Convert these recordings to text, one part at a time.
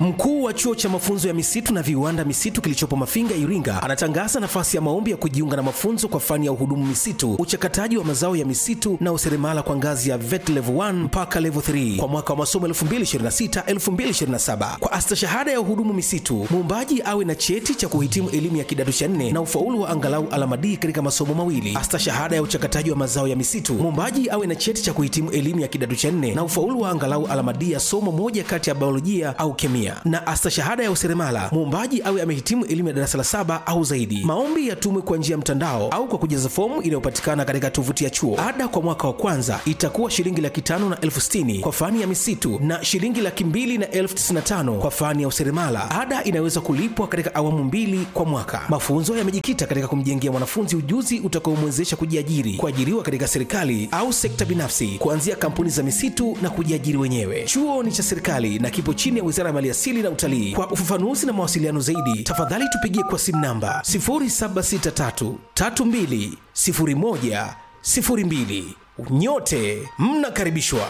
Mkuu wa chuo cha mafunzo ya misitu na viwanda misitu kilichopo Mafinga, Iringa, anatangaza nafasi ya maombi ya kujiunga na mafunzo kwa fani ya uhudumu misitu, uchakataji wa mazao ya misitu na useremala kwa ngazi ya VET level 1 mpaka level 3 kwa mwaka wa masomo 2026-2027. Kwa astashahada ya uhudumu misitu, muombaji awe na cheti cha kuhitimu elimu ya kidato cha nne na ufaulu wa angalau alama D katika masomo mawili. Astashahada ya uchakataji wa mazao ya misitu, muombaji awe na cheti cha kuhitimu elimu ya kidato cha nne na ufaulu wa angalau alama D ya somo moja kati ya biolojia au kemia. Na astashahada ya useremala, muombaji awe amehitimu elimu ya darasa la saba au zaidi. Maombi yatumwe kwa njia ya mtandao au kwa kujaza fomu inayopatikana katika tovuti ya chuo. Ada kwa mwaka wa kwanza itakuwa shilingi laki tano na elfu sitini kwa fani ya misitu na shilingi laki mbili na elfu tisini na tano kwa fani ya useremala. Ada inaweza kulipwa katika awamu mbili kwa mwaka. Mafunzo yamejikita katika kumjengea mwanafunzi ujuzi utakaomwezesha kujiajiri, kuajiriwa katika serikali au sekta binafsi, kuanzia kampuni za misitu na kujiajiri wenyewe. Chuo ni cha serikali na kipo chini ya Wizara ya Maliasili na Utalii. Kwa ufafanuzi na mawasiliano zaidi, tafadhali tupigie kwa simu namba 0763 32 01 02. Nyote mnakaribishwa.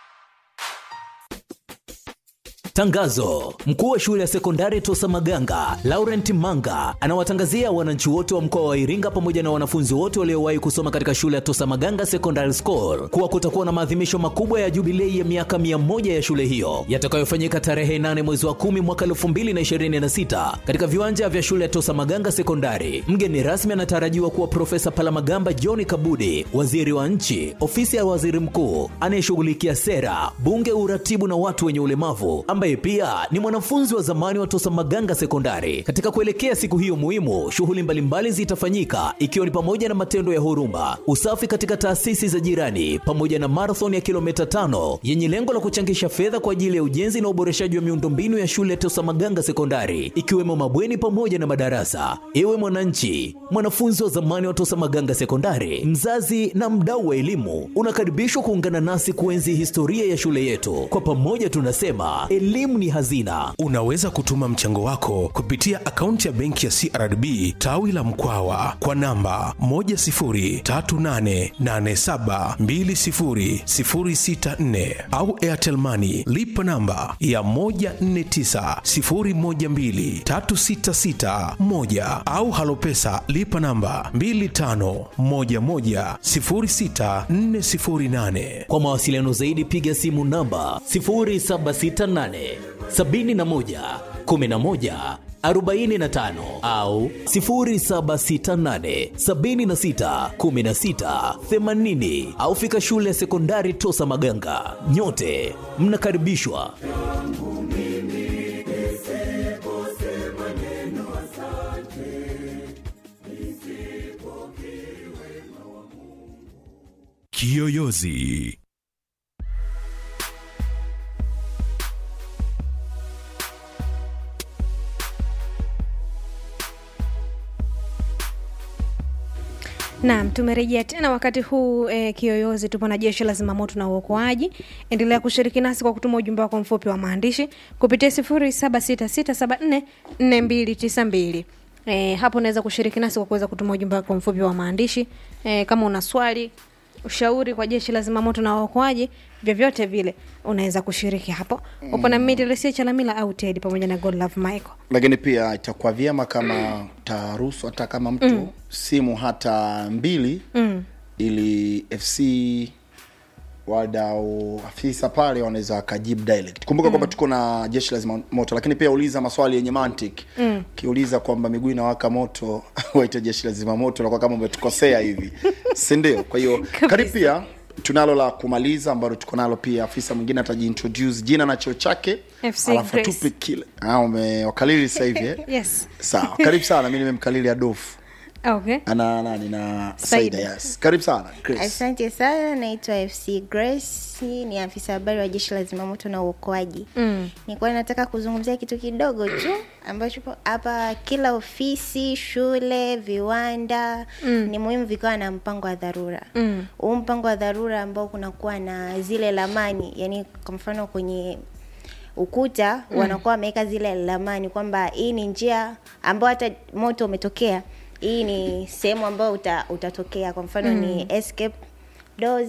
Tangazo: mkuu wa shule ya sekondari Tosa Maganga Laurent Manga anawatangazia wananchi wote wa mkoa wa Iringa pamoja na wanafunzi wote waliowahi kusoma katika shule ya Tosa Maganga Secondary School kuwa kutakuwa na maadhimisho makubwa ya jubilei ya miaka mia moja ya shule hiyo yatakayofanyika tarehe 8 mwezi wa 10 mwaka 2026 katika viwanja vya shule ya Tosa Maganga Sekondari. Mgeni rasmi anatarajiwa kuwa Profesa Palamagamba John Kabudi, waziri wa nchi, ofisi ya waziri mkuu anayeshughulikia sera, bunge, uratibu na watu wenye ulemavu ambaye pia ni mwanafunzi wa zamani wa Tosa Maganga Sekondari. Katika kuelekea siku hiyo muhimu, shughuli mbalimbali zitafanyika ikiwa ni pamoja na matendo ya huruma, usafi katika taasisi za jirani, pamoja na marathon ya kilomita tano yenye lengo la kuchangisha fedha kwa ajili ya ujenzi na uboreshaji wa miundombinu ya shule ya Tosa Maganga Sekondari, ikiwemo mabweni pamoja na madarasa. Ewe mwananchi, mwanafunzi wa zamani wa Tosa Maganga Sekondari, mzazi na mdau wa elimu, unakaribishwa kuungana nasi kuenzi historia ya shule yetu. Kwa pamoja tunasema elimu ni hazina. Unaweza kutuma mchango wako kupitia akaunti ya benki ya CRDB tawi la Mkwawa kwa namba 10388720064 au Airtel Money lipa namba ya 1490123661 au Halopesa lipa namba 25110648. Kwa mawasiliano zaidi piga simu namba 0768 71 11 45 au 0768 76 16 80 au fika shule ya sekondari Tosa Maganga. Nyote mnakaribishwa. Kiyoyozi. Naam, tumerejea tena wakati huu eh, Kiyoyozi. Tupo na jeshi la zimamoto na uokoaji. Endelea kushiriki nasi kwa kutuma ujumbe wako mfupi wa maandishi kupitia sifuri saba sita sita saba nne nne mbili tisa mbili. E, hapo unaweza kushiriki nasi kwa kuweza kutuma ujumbe wako mfupi wa maandishi e, kama una swali ushauri kwa jeshi la zimamoto na uokoaji vyovyote vile unaweza kushiriki hapo mm. upo na mimi Telesia Chalamila au Teddy pamoja na God Love Michael lakini pia itakuwa vyema kama taruhusu hata kama mtu mm. simu hata mbili mm. ili fc wadau afisa pale wanaweza wakajibu direct kumbuka mm. kwamba tuko na jeshi la zimamoto lakini pia uliza maswali yenye mantiki mm. ukiuliza kwamba miguu inawaka moto waite jeshi la zimamoto nakuwa kama umetukosea hivi sindio kwa hiyo karibu pia tunalo la kumaliza ambalo tuko nalo pia afisa mwingine atajiintroduce jina na cheo chake FC alafu Grace. atupe kile ah, umewakalili sasa hivi eh? yes sawa karibu sana mi nimemkalili adofu okay ana nani na Saida. saida yes karibu sana Chris. asante sana naitwa fc grace ni afisa habari wa jeshi la zimamoto na uokoaji mm. nilikuwa nataka kuzungumzia kitu kidogo tu ambacho po- hapa kila ofisi shule viwanda mm. ni muhimu vikawa na mpango wa dharura mm. huu mpango wa dharura ambao kunakuwa na zile lamani yani kwa mfano kwenye ukuta mm. wanakuwa wameweka zile lamani kwamba hii ni njia ambayo hata moto umetokea hii ni sehemu ambayo uta, utatokea kwa mfano mm. ni escape doors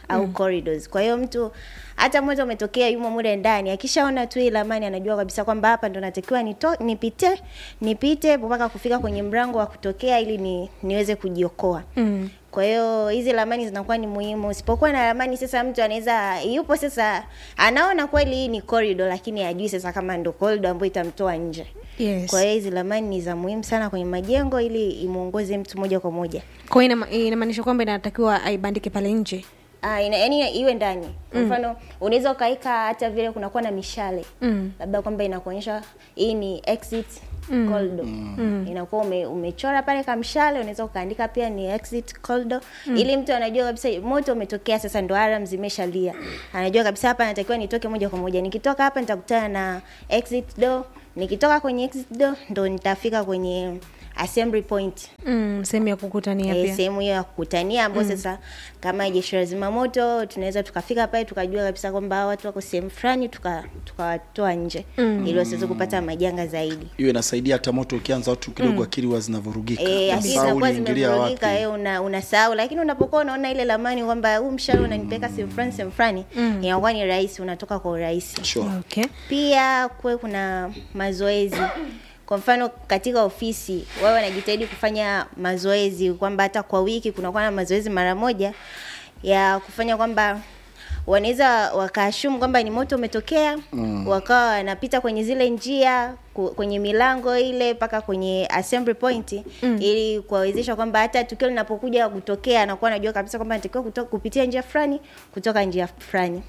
au corridors kwa hiyo mtu hata moto umetokea yumo mule ndani akishaona tu hii ramani anajua kabisa kwamba hapa ndo natakiwa nito, nipite nipite mpaka kufika kwenye mlango wa kutokea ili ni, niweze kujiokoa mm. kwa hiyo hizi ramani zinakuwa ni muhimu usipokuwa na ramani sasa mtu anaweza yupo sasa anaona kweli hii ni corridor lakini hajui sasa kama ndo corridor ambayo itamtoa nje Yes. kwa hiyo hizi ramani ni za muhimu sana kwenye majengo ili imuongoze mtu moja kwa moja kwa hiyo inama- inamaanisha kwamba inatakiwa aibandike pale nje Ah, ina, yani iwe ndani kwa mfano unaweza ukaika hata vile kunakuwa na mishale Mm. labda kwamba inakuonyesha hii ni exit corridor inakuwa ume, umechora pale kamshale unaweza ukaandika pia ni exit corridor ili mtu anajua kabisa moto umetokea sasa ndo alarm zimeshalia anajua kabisa hapa natakiwa nitoke moja kwa moja nikitoka hapa nitakutana na exit door nikitoka kwenye exit door ndo nitafika kwenye assembly point mm, sehemu ya kukutania Eh, pia sehemu hiyo ya kukutania ambao sasa kama jeshi la zimamoto tunaweza tukafika pale tukajua kabisa kwamba hawa watu wako sehemu fulani tuka- tukawatoa nje ili wasiweze kupata majanga zaidi hiyo inasaidia hata moto ukianza watu kidogo akili huwa zinavurugika Eh, akili Unasahau zinakuwa uliingilia zimevurugika wapi. eh, una unasahau lakini unapokuwa unaona ile lamani kwamba huu mshale unanipeleka sehemu fulani sehemu fulani inakuwa ni rahisi unatoka kwa urahisi Sure. okay pia kuwe kuna mazoezi kwa mfano katika ofisi wao wanajitahidi kufanya mazoezi kwamba hata kwa wiki kunakuwa na mazoezi mara moja ya kufanya kwamba wanaweza wakaashumu kwamba ni moto umetokea mm. wakawa wanapita kwenye zile njia ku- kwenye milango ile mpaka kwenye assembly point mm. ili kuwawezesha kwamba hata tukio linapokuja kutokea anakuwa anajua kabisa kwamba anatakiwa kuto- kupitia njia fulani kutoka njia fulani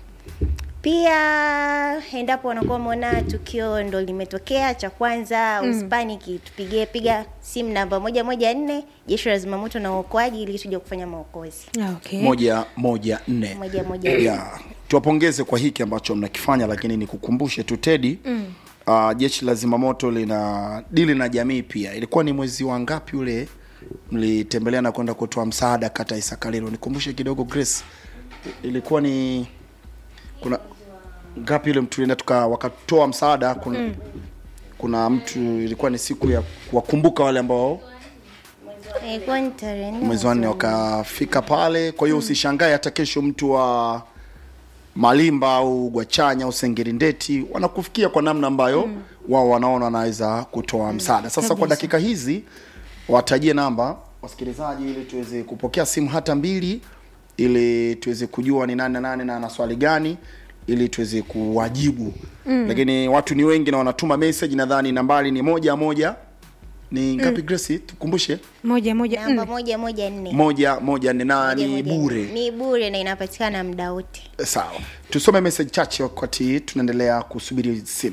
pia endapo wanakuwa wameona tukio ndo limetokea cha kwanza mm. uspaniki tupigie piga simu namba moja moja nne jeshi la zimamoto na uokoaji ili tuje kufanya maokozi Ah, okay moja moja nne moja moja nne. ya tuwapongeze kwa hiki ambacho mnakifanya lakini nikukumbushe tu tedi mm. uh, jeshi la zimamoto lina dili na jamii pia ilikuwa ni mwezi wa ngapi ule mlitembelea na kwenda kutoa msaada kata ya isakalilo nikumbushe kidogo grace ilikuwa ni kuna ngapi ile mtu tulienda tuka wakatoa msaada kuna, mm. kuna mtu ilikuwa ni siku ya kuwakumbuka wale ambao ilikuwa ni tarehe nne mwezi wa nne wakafika pale kwa hiyo usishangae hata kesho mtu wa malimba au gwachanya au sengerindeti wanakufikia kwa namna ambayo mm. wao wanaona wanaweza kutoa msaada sasa kwa dakika hizi watajie namba wasikilizaji ili tuweze kupokea simu hata mbili ili tuweze kujua ni nani na nani na ana swali gani ili tuweze kuwajibu mm. lakini watu ni wengi na wanatuma message nadhani nambari ni moja moja ni ngapi mm. Grace tukumbushe moja moja namba nne moja moja nne moja moja nne na Moja ni moja nne. bure ni bure na inapatikana muda wote sawa tusome message chache wakati tunaendelea kusubiri simu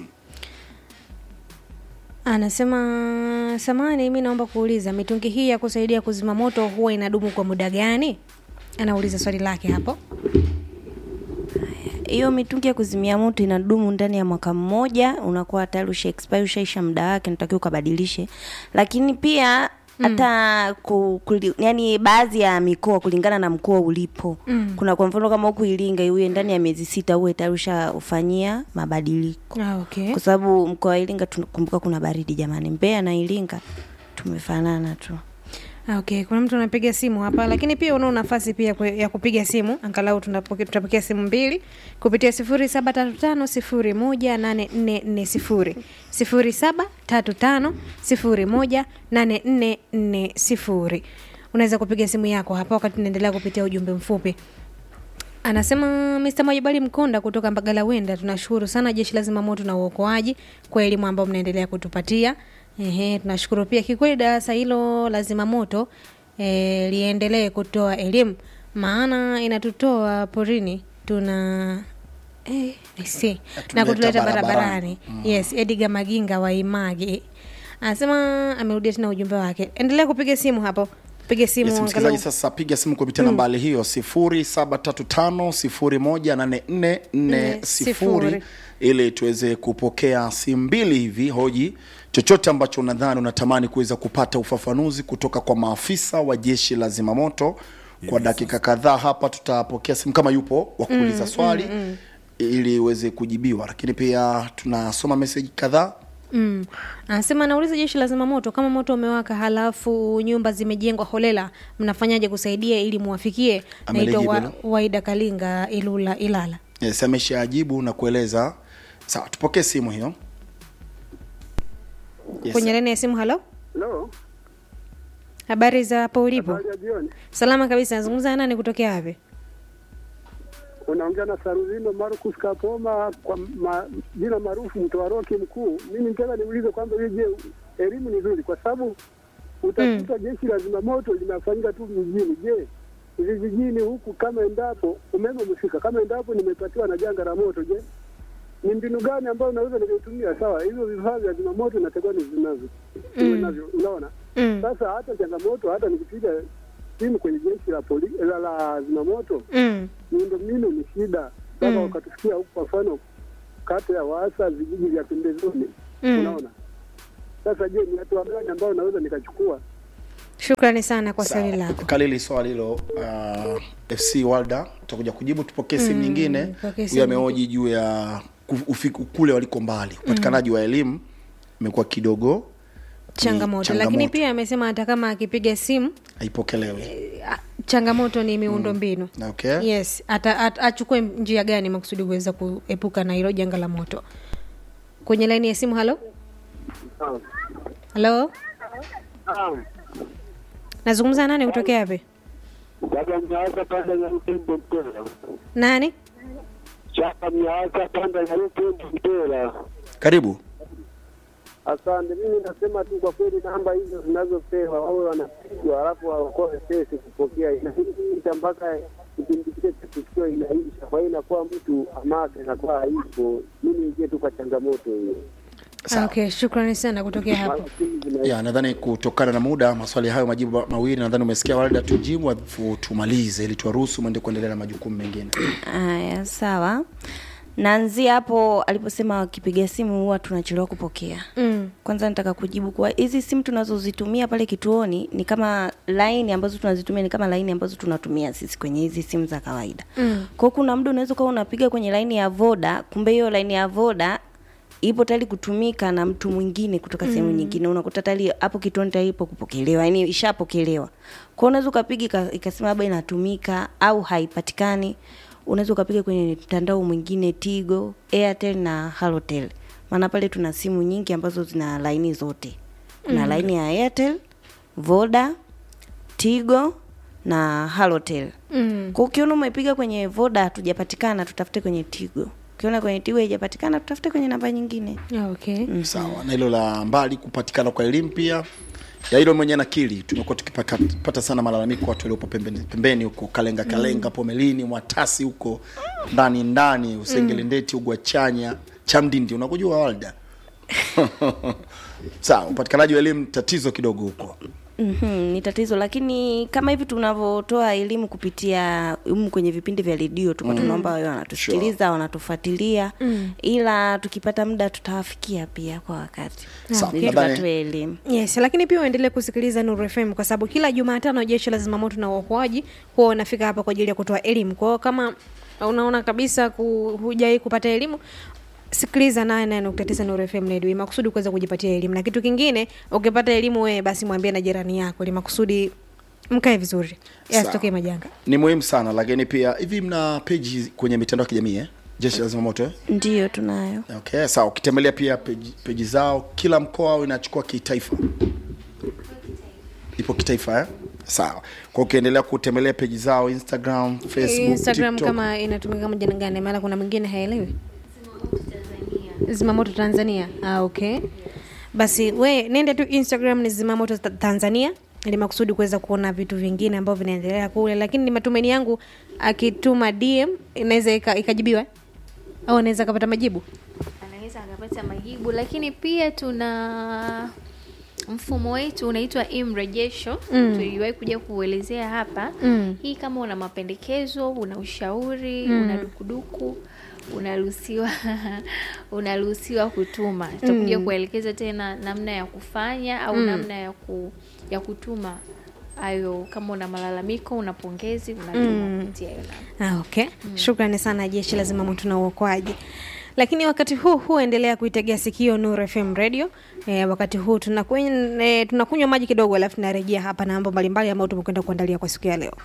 anasema samani mi naomba kuuliza mitungi hii ya kusaidia kuzima moto huwa inadumu kwa muda gani anauliza swali lake hapo hiyo mitungi ya kuzimia moto inadumu ndani ya mwaka mmoja unakuwa tayari usha expire ushaisha muda wake natakiwa ukabadilishe lakini pia hata ku, kuli, yani baadhi ya mikoa kulingana na mkoa ulipo mm. kuna kwa mfano kama huku iringa uwe ndani ya miezi sita uwe tayari ushaufanyia mabadiliko ah, okay. kwa sababu mkoa wa iringa tunakumbuka kuna baridi jamani mbeya na iringa tumefanana tu Ah, okay kuna mtu anapiga simu hapa lakini pia unao nafasi pia kwe- ya kupiga simu angalau tunapoke- tutapokea simu mbili kupitia sifuri saba tatu tano sifuri moja nane nne nne sifuri sifuri saba tatu tano sifuri moja nane nne nne sifuri unaweza kupiga simu yako hapa wakati tunaendelea kupitia ujumbe mfupi anasema Mr. Mwajibali Mkonda kutoka Mbagala Wenda, tunashukuru sana jeshi la zimamoto na uokoaji kwa elimu ambayo mnaendelea kutupatia. Ehe, tunashukuru pia kikweli darasa hilo la zimamoto e, liendelee kutoa elimu maana inatutoa porini tuna eh, I see. na Natuleta kutuleta barabarani. barabarani yes Edgar Maginga wa Image anasema amerudia tena ujumbe wake endelea kupiga simu hapo piga simu yes, angalau- msikilizaji sasa piga simu kupitia mm. nambari hiyo sifuri saba tatu tano sifuri moja nane nne nne sifuri sifuri. ili tuweze kupokea simu mbili hivi hoji chochote ambacho unadhani unatamani kuweza kupata ufafanuzi kutoka kwa maafisa wa jeshi la zimamoto kwa dakika kadhaa hapa tutapokea simu kama yupo wa kuuliza swali ili iweze kujibiwa lakini pia tunasoma meseji kadhaa Mm. Anasema anauliza jeshi la zimamoto, kama moto umewaka halafu nyumba zimejengwa holela, mnafanyaje kusaidia ili muwafikie? Naitwa Amelijibu wa, hilo. Waida Kalinga Ilula Ilala. yes, ameshaajibu na kueleza sawa tupokee simu hiyo yes. Kwenye laini ya simu, halo, Halo, habari za hapo ulipo? habari ya jioni. Salama kabisa. Nazungumza na nani kutokea wapi? Unaongea na Saruzino Marcus Kapoma kwa ma, jina maarufu mtoa roki mkuu. Mimi nitaka niulize kwamba hiyo je, elimu ni nzuri kwa sababu utakuta jeshi la zimamoto linafanyika tu vijijini. Je, vijijini huku kama endapo umeme umefika, kama endapo nimepatiwa na janga la moto, je, ni mbinu gani ambayo naweza nikaitumia? Sawa, hizo vifaa vya zimamoto natakiwa ni vinavyo navyo, unaona Mm. sasa hata changamoto, hata nikipiga simu kwenye jeshi la poli, la, la zimamoto Mm. miundombinu ni shida mpaka Mm. wakatufikia huku, kwa mfano kata ya Waasa, vijiji vya pembezoni Mm. unaona. Sasa je, ni hatua gani ambayo naweza nikachukua? Shukrani sana kwa swali Sawa. lako. kalili swali hilo uh, fc walda tutakuja kujibu tupokee simu nyingine tupokee simu huyo amehoji juu ya ku- ufiku- kule waliko mbali upatikanaji wa elimu imekuwa kidogo ni Changamoto. Lakini pia amesema hata kama akipiga simu haipokelewi a- changamoto ni miundo mbinu. okay Yes, ata, at, achukue njia gani makusudi kuweza kuepuka na hilo janga la moto. Kwenye laini ya simu, halo halo, nazungumza na nani kutokea wapi? Chapa mnaweza panda ya Rupembe Mtera, Nani? chapa mnaweza panda ya Rupembe Mtera. karibu Asante. Mimi nasema tu kwa kweli, namba hizo zinazopewa wawe wanapigwa, alafu waokoe pesa kupokea, inaisha mpaka kipindi kile cha tukio inaisha. Kwa hiyo inakuwa mtu amake inakuwa haipo. Mimi ingie tu kwa changamoto hiyo, Ah, Okay, shukrani sana kutokea hapo. Mara simu zina ya nadhani kutokana na muda maswali hayo majibu mawili nadhani umesikia walda tujibu alafu tumalize ili tuwaruhusu mwende kuendelea na majukumu mengine Haya, sawa. Naanzia hapo aliposema wakipiga simu huwa tunachelewa kupokea. Mm. Kwanza nataka kujibu kuwa hizi simu tunazozitumia pale kituoni ni kama laini ambazo tunazitumia ni kama laini ambazo tunatumia sisi kwenye hizi simu za kawaida. Mm. Kwa hiyo kuna muda unaweza kuwa unapiga kwenye laini ya Voda, kumbe hiyo laini ya Voda ipo tayari kutumika na mtu mwingine kutoka sehemu nyingine. Unakuta tayari hapo kituoni tayari ipo kupokelewa, yani ishapokelewa. Kwa hiyo unaweza ukapiga ika- ikasema labda inatumika au haipatikani. Unaweza ukapiga kwenye mtandao mwingine Tigo, Airtel na Halotel. Maana pale tuna simu nyingi ambazo zina laini zote. Kuna laini ya Airtel, Voda, Tigo na Halotel. Mm. Kwa ukiona umepiga kwenye Voda hatujapatikana, tutafute kwenye Tigo. Ukiona kwenye Tigo haijapatikana, tutafute kwenye namba nyingine. Ah, Okay. sawa na hilo la mbali kupatikana kwa elimu pia ya hilo mwenye nakili tumekuwa tukipata sana malalamiko watu waliopo pembeni pembeni huko kalenga kalenga pomelini mwatasi huko ndani ndani usengelendeti ugwachanya chamdindi unakujua walda sawa upatikanaji wa elimu tatizo kidogo huko Mm-hmm, ni tatizo lakini kama hivi tunavyotoa elimu kupitia humu kwenye vipindi vya redio tuko tunaomba wawe wanatusikiliza wanatufuatilia ila tukipata muda tutawafikia pia kwa wakati Sawa, ili nadhani- tukatoe elimu Yes, lakini pia uendelee kusikiliza Nuru FM kwa sababu kila Jumatano jeshi la zimamoto na uokoaji huwa wanafika hapa kwa ajili ya kutoa elimu. Kwa hiyo kama unaona kabisa ku, hujai kupata elimu sikiliza 88.9 Nuru FM Radio ili makusudi kuweza kujipatia elimu. Na kitu kingine, ukipata elimu wewe basi mwambie na jirani yako ili makusudi mkae vizuri. Sawa. Yasitokee majanga. ni muhimu sana lakini pia hivi mna peji kwenye mitandao ya kijamii eh? jeshi la zimamoto eh? ndiyo tunayo okay sawa ukitembelea pia peji, peji zao kila mkoa au inachukua kitaifa ipo kitaifa eh? sawa kwa ukiendelea kutembelea peji zao instagram facebook Instagram TikTok. kama inatumika kama jina gani? Maana kuna mwingine haelewi. Zimamoto Tanzania. Ah, okay. Basi we nenda tu Instagram ni Zimamoto Ta- Tanzania ili makusudi kuweza kuona vitu vingine ambavyo vinaendelea kule, lakini ni matumaini yangu akituma DM inaweza ika- ikajibiwa au anaweza akapata majibu. anaweza akapata majibu lakini pia tuna mfumo wetu unaitwa imrejesho mm. tuliwahi kuja kuelezea hapa Mm. hii kama una mapendekezo una ushauri mm. una dukuduku unaruhusiwa unaruhusiwa kutuma tutakuja kuelekeza tena namna ya kufanya au namna ya ku, ya kutuma hayo kama una malalamiko una pongezi unatuma kupitia hiyo namba Ah, okay. Shukrani sana jeshi la zimamoto na uokoaji. lakini wakati huu huu endelea kuitegea sikio Nuru FM radio e, wakati huu tunakunywa e, tunakunywa maji kidogo alafu tunarejea hapa na mambo mbalimbali ambayo tumekwenda kuandalia kwa siku ya leo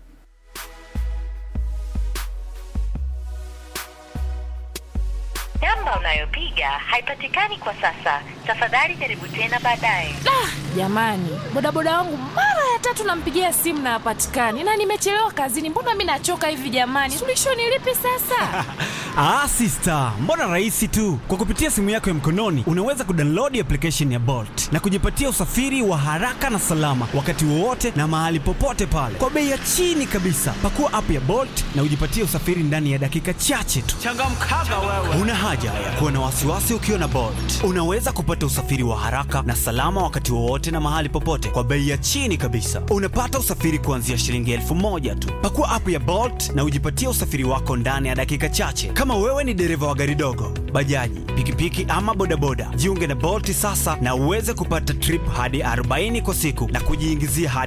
namba unayopiga haipatikani kwa sasa tafadhali jaribu tena baadaye jamani bodaboda wangu mara ya tatu nampigia simu na hapatikani na nimechelewa kazini mbona mi nachoka hivi jamani suluhisho ni lipi sasa Ah, sister, mbona rahisi tu. Kwa kupitia simu yako ya mkononi unaweza kudownload application ya Bolt na kujipatia usafiri wa haraka na salama wakati wowote na mahali popote pale kwa bei ya chini kabisa. Pakua app ya Bolt na ujipatie usafiri ndani ya dakika chache tu. Changamkaga wewe. Una haja ya kuwa na wasiwasi ukiwa na Bolt. Unaweza kupata usafiri wa haraka na salama wakati wowote na mahali popote kwa bei ya chini kabisa. Unapata usafiri kuanzia shilingi elfu moja tu. Pakua app ya Bolt na ujipatie usafiri wako ndani ya dakika chache. Kama wewe ni dereva wa gari dogo, bajaji, pikipiki ama bodaboda, jiunge na Bolt sasa na uweze kupata trip hadi 40 kwa siku na kujiingizia hadi